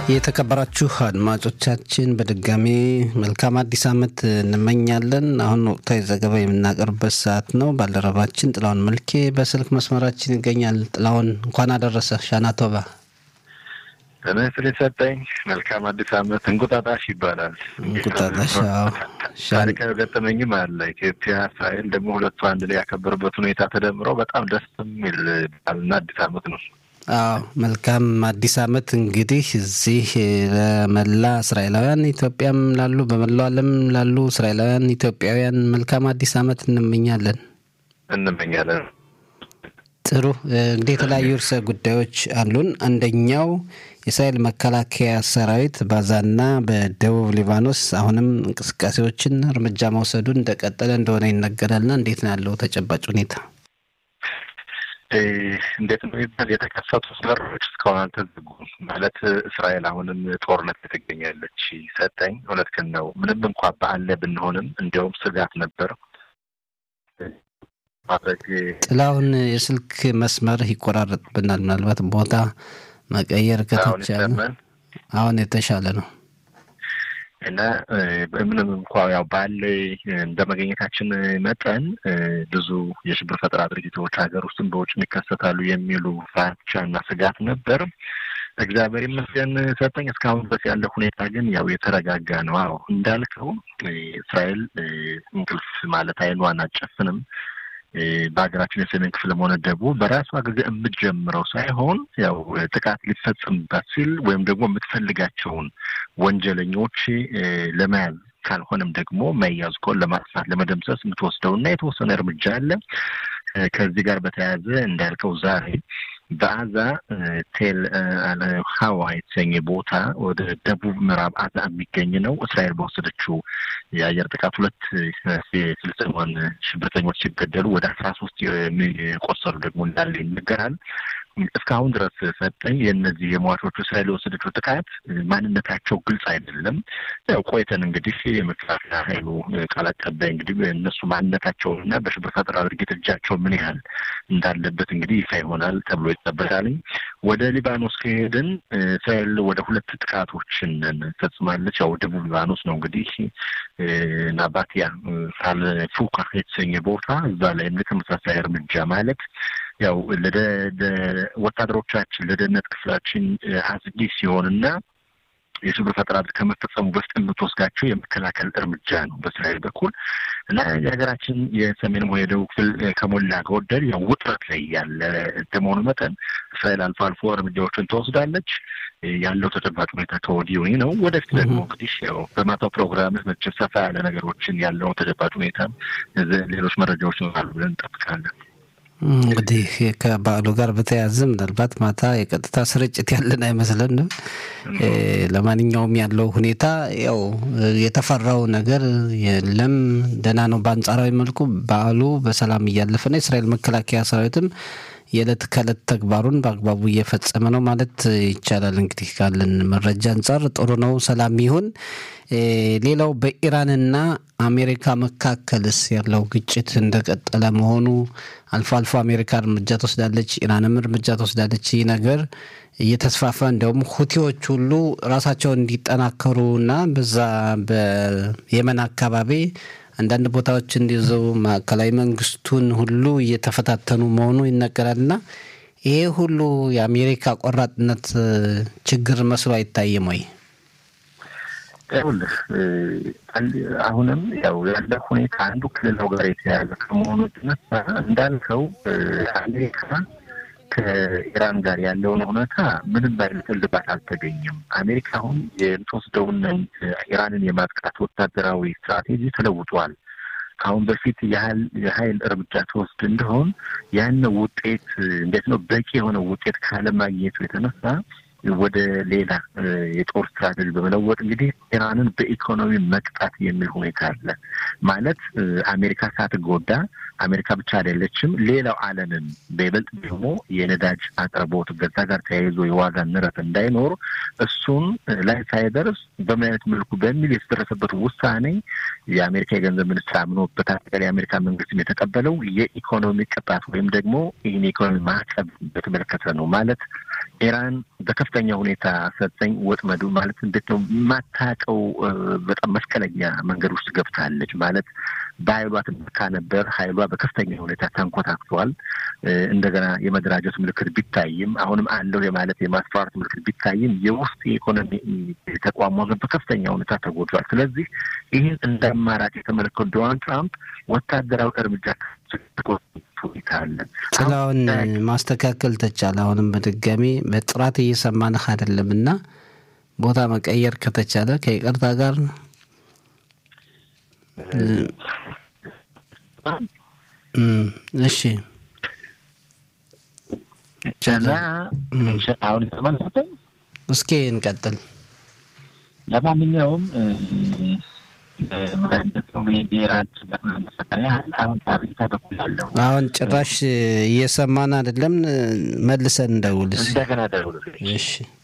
የተከበራችሁ አድማጮቻችን በድጋሚ መልካም አዲስ ዓመት እንመኛለን። አሁን ወቅታዊ ዘገባ የምናቀርብበት ሰዓት ነው። ባልደረባችን ጥላውን መልኬ በስልክ መስመራችን ይገኛል። ጥላውን እንኳን አደረሰ ሻናቶባ ተመስል የሰጠኝ መልካም አዲስ ዓመት እንቁጣጣሽ ይባላል። እንቁጣጣሽ ታሪካዊ ገጠመኝም አለ። ኢትዮጵያ እስራኤል ደግሞ ሁለቱ አንድ ላይ ያከበሩበት ሁኔታ ተደምረው በጣም ደስ የሚል በዓልና አዲስ ዓመት ነው። አዎ መልካም አዲስ ዓመት እንግዲህ እዚህ ለመላ እስራኤላውያን ኢትዮጵያም ላሉ በመላው ዓለም ላሉ እስራኤላውያን ኢትዮጵያውያን መልካም አዲስ ዓመት እንመኛለን እንመኛለን። ጥሩ እንግዲህ የተለያዩ ርዕሰ ጉዳዮች አሉን። አንደኛው የእስራኤል መከላከያ ሰራዊት ባዛና በደቡብ ሊባኖስ አሁንም እንቅስቃሴዎችን እርምጃ መውሰዱን እንደቀጠለ እንደሆነ ይነገራልና እንዴት ነው ያለው ተጨባጭ ሁኔታ? እንዴት ነው የሚባል የተከፈቱ በሮች እስካሁን አልተዘጉም። ማለት እስራኤል አሁንም ጦርነት ላይ ትገኛለች። ሰጠኝ እውነትህን ነው። ምንም እንኳ በአለ ብንሆንም እንዲያውም ስጋት ነበር ማድረግ ጥላሁን የስልክ መስመር ይቆራረጥብናል። ምናልባት ቦታ መቀየር ከተቻለ አሁን የተሻለ ነው እና ምንም እንኳ ያው ባለ እንደ መገኘታችን መጠን ብዙ የሽብር ፈጠራ ድርጅቶች ሀገር ውስጥም በውጭም ይከሰታሉ የሚሉ ፍራቻ እና ስጋት ነበር። እግዚአብሔር ይመስገን ሰጠኝ። እስካሁን ድረስ ያለ ሁኔታ ግን ያው የተረጋጋ ነው። አዎ እንዳልከው እስራኤል እንቅልፍ ማለት አይኗን አጨፍንም በሀገራችን የሰሜን ክፍልም ሆነ ደቡብ በራሷ ጊዜ የምትጀምረው ሳይሆን ያው ጥቃት ሊፈጽምባት ሲል ወይም ደግሞ የምትፈልጋቸውን ወንጀለኞች ለመያዝ ካልሆነም ደግሞ መያዝ ከሆን ለማጥፋት ለመደምሰስ የምትወስደው እና የተወሰነ እርምጃ አለ። ከዚህ ጋር በተያያዘ እንዳልከው ዛሬ በአዛ ቴል ሀዋ የተሰኘ ቦታ ወደ ደቡብ ምዕራብ አዛ የሚገኝ ነው። እስራኤል በወሰደችው የአየር ጥቃት ሁለት የፍልስጤማውያን ሽብርተኞች ሲገደሉ ወደ አስራ ሶስት የቆሰሉ ደግሞ እንዳለ ይነገራል። እስካሁን ድረስ ሰጠኝ የእነዚህ የሟቾቹ እስራኤል የወሰደችው ጥቃት ማንነታቸው ግልጽ አይደለም። ያው ቆይተን እንግዲህ የመከላከያ ኃይሉ ቃል አቀባይ እንግዲህ እነሱ ማንነታቸውን እና በሽብር ፈጠራ ድርጊት እጃቸው ምን ያህል እንዳለበት እንግዲህ ይፋ ይሆናል ተብሎ ይጠበቃል። ወደ ሊባኖስ ከሄድን እስራኤል ወደ ሁለት ጥቃቶችን ፈጽማለች። ያው ደቡብ ሊባኖስ ነው እንግዲህ ናባቲያ ሳል ፉካ የተሰኘ ቦታ እዛ ላይም ተመሳሳይ እርምጃ ማለት ያው ወታደሮቻችን ለደህንነት ክፍላችን አስጊ ሲሆንና የሽብር ፈጠራ ከመፈጸሙ በፊት የምትወስዳቸው የመከላከል እርምጃ ነው በእስራኤል በኩል እና የሀገራችን የሰሜንም ሆነ የደቡብ ክፍል ከሞላ ጎደል ያው ውጥረት ላይ ያለ እንደመሆኑ መጠን እስራኤል አልፎ አልፎ እርምጃዎችን ትወስዳለች። ያለው ተጨባጭ ሁኔታ ከወዲሁ ነው። ወደፊት ደግሞ እንግዲህ ያው በማታው ፕሮግራም መቼም ሰፋ ያለ ነገሮችን ያለው ተጨባጭ ሁኔታ ሌሎች መረጃዎች ይኖራሉ ብለን እንጠብቃለን። እንግዲህ ከበዓሉ ጋር በተያያዘ ምናልባት ማታ የቀጥታ ስርጭት ያለን አይመስለንም። ለማንኛውም ያለው ሁኔታ ያው የተፈራው ነገር የለም፣ ደህና ነው። በአንጻራዊ መልኩ በዓሉ በሰላም እያለፈ ነው። የእስራኤል መከላከያ ሰራዊትም የዕለት ከዕለት ተግባሩን በአግባቡ እየፈጸመ ነው ማለት ይቻላል። እንግዲህ ካለን መረጃ አንጻር ጥሩ ነው፣ ሰላም ይሁን። ሌላው በኢራንና አሜሪካ መካከልስ ያለው ግጭት እንደቀጠለ መሆኑ አልፎ አልፎ አሜሪካ እርምጃ ትወስዳለች፣ ኢራንም እርምጃ ትወስዳለች። ይህ ነገር እየተስፋፋ እንዲያውም ሁቲዎች ሁሉ ራሳቸውን እንዲጠናከሩ እና በዛ በየመን አካባቢ አንዳንድ ቦታዎች እንዲይዙ ማዕከላዊ መንግስቱን ሁሉ እየተፈታተኑ መሆኑ ይነገራልና ይሄ ሁሉ የአሜሪካ ቆራጥነት ችግር መስሎ አይታይም ወይ? ይኸውልህ አሁንም ያው ያለ ሁኔታ አንዱ ክልላው ጋር የተያያዘ ከመሆኑ የተነሳ እንዳልከው አሜሪካ ከኢራን ጋር ያለውን ሁኔታ ምንም አይነት እልባት አልተገኘም። አሜሪካ አሁን የምትወስደውን ኢራንን የማጥቃት ወታደራዊ ስትራቴጂ ተለውጧል። ከአሁን በፊት ያህል የሀይል እርምጃ ተወስድ እንደሆን ያን ውጤት እንዴት ነው በቂ የሆነ ውጤት ካለማግኘቱ የተነሳ ወደ ሌላ የጦር ስትራቴጂ በመለወጥ እንግዲህ ኢራንን በኢኮኖሚ መቅጣት የሚል ሁኔታ አለ። ማለት አሜሪካ ሳትጎዳ አሜሪካ ብቻ አይደለችም፣ ሌላው ዓለምን በይበልጥ ደግሞ የነዳጅ አቅርቦት በዛ ጋር ተያይዞ የዋጋ ንረት እንዳይኖር እሱን ላይ ሳይደርስ በምን አይነት መልኩ በሚል የተደረሰበት ውሳኔ የአሜሪካ የገንዘብ ሚኒስትር አምኖበት አጠቃላይ የአሜሪካ መንግስትም የተቀበለው የኢኮኖሚ ቅጣት ወይም ደግሞ ይህን የኢኮኖሚ ማዕቀብ በተመለከተ ነው። ማለት ኢራን በከፍተኛ ሁኔታ ሰጠኝ ወጥመዱ ማለት እንዴት ነው የማታውቀው በጣም መስቀለኛ መንገድ ውስጥ ገብታለች። ማለት በኃይሏ ትመካ ነበር። ኃይሏ በከፍተኛ ሁኔታ ተንኮታክቷል። እንደገና የመደራጀት ምልክት ቢታይም አሁንም አለው የማለት የማስፈራራት ምልክት ቢታይም የውስጥ የኢኮኖሚ ተቋሟ ግን በከፍተኛ ሁኔታ ተጎድቷል። ስለዚህ ይህን እንደ አማራጭ የተመለከቱ ዶናልድ ትራምፕ ወታደራዊ እርምጃ ሁኔታ አለ። ጥላውን ማስተካከል ተቻለ። አሁንም በድጋሚ በጥራት እየሰማንህ አይደለም እና ቦታ መቀየር ከተቻለ ከይቅርታ ጋር እሺ እና አሁን የተመለከተኝ እስኪ እንቀጥል። ለማንኛውም አሁን ጭራሽ እየሰማን አይደለም። መልሰን እንደውልስ እንደገና ደውል። እሺ